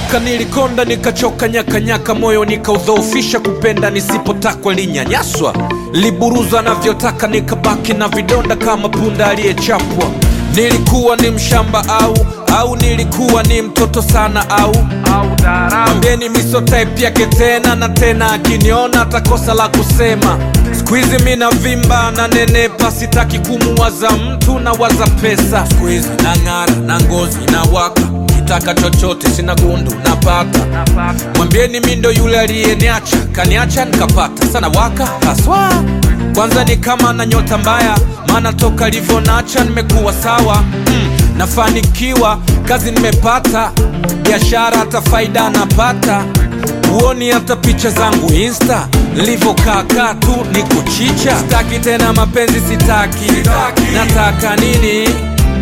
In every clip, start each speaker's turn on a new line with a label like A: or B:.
A: Nakumbuka nilikonda nikachoka nyakanyaka, moyo nikaudhoofisha, kupenda nisipotakwa linyanyaswa, liburuza navyotaka, nikabaki na vidonda kama punda aliyechapwa. Nilikuwa ni mshamba au au nilikuwa ni mtoto sana au mwambieni miso type yake tena na tena, akiniona atakosa la kusema. Squeeze mi na vimba na nenepa, sitaki kumuwaza mtu na waza pesa. Squeeze na ng'ara na ngozi na waka, kitaka chochote sina gundu napata. Mwambieni mi ndo yule aliyeniacha, kaniacha nikapata sana waka haswa. Kwanza ni kama na nyota mbaya, maana toka livyonacha nimekuwa sawa mm, nafanikiwa kazi nimepata, biashara hata faida napata Huoni hata picha zangu insta nilivyokaakaa tu ni kuchicha. Sitaki tena mapenzi, sitaki, sitaki. Nataka nini?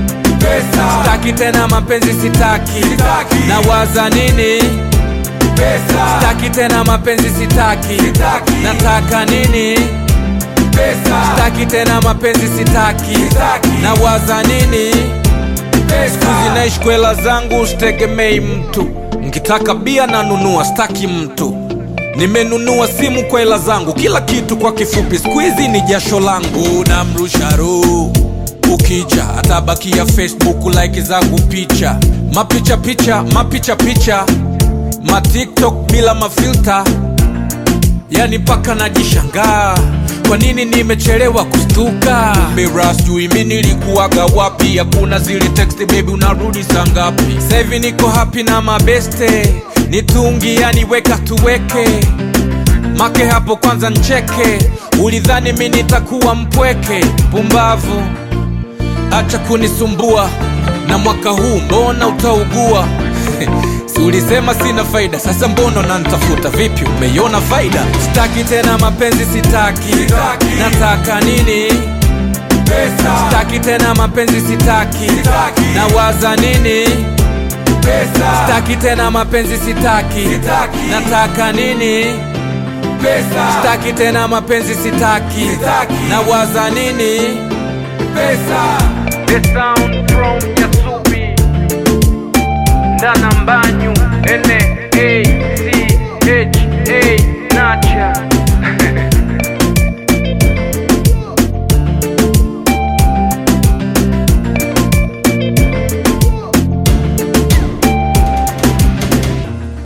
A: Pesa. Sitaki tena mapenzi, sitaki, sitaki. Nawaza nini? Pesa. Sitaki tena mapenzi, sitaki, sitaki. Nataka nini? Pesa. Sitaki tena mapenzi, sitaki, sitaki. Nawaza nini? Siku hizi naishi kwa hela zangu, sitegemei mtu. Nkitaka bia nanunua, staki mtu. Nimenunua simu kwa hela zangu, kila kitu kwa kifupi, siku hizi ni jasho langu. Namrusha roho ukija, atabakia Facebook like zangu picha, mapicha picha, mapicha picha, matiktok bila mafilta yani mpaka najishangaa kwa nini nimechelewa kustuka. Mira sijui mi nilikuwaga wapi, hakuna zile text baby, unarudi saa ngapi? Sasa hivi niko happy na mabeste, nitungi yani weka tuweke make hapo kwanza ncheke, ulidhani mi nitakuwa mpweke? Pumbavu, acha kunisumbua na mwaka huu mbona utaugua? si ulisema sina faida, sasa mbona nantafuta? Vipi, umeiona faida? Sitaki tena mapenzi, sitaki, sitaki. Nataka nini? Pesa. Sitaki tena mapenzi, sitaki, sitaki. Nawaza nini? Pesa. Sitaki tena mapenzi, sitaki, sitaki. Nataka nini? Pesa. Sitaki tena mapenzi, sitaki, sitaki. Nawaza nini? Pesa. The sound from Yasubi Ndana Mbanyu N A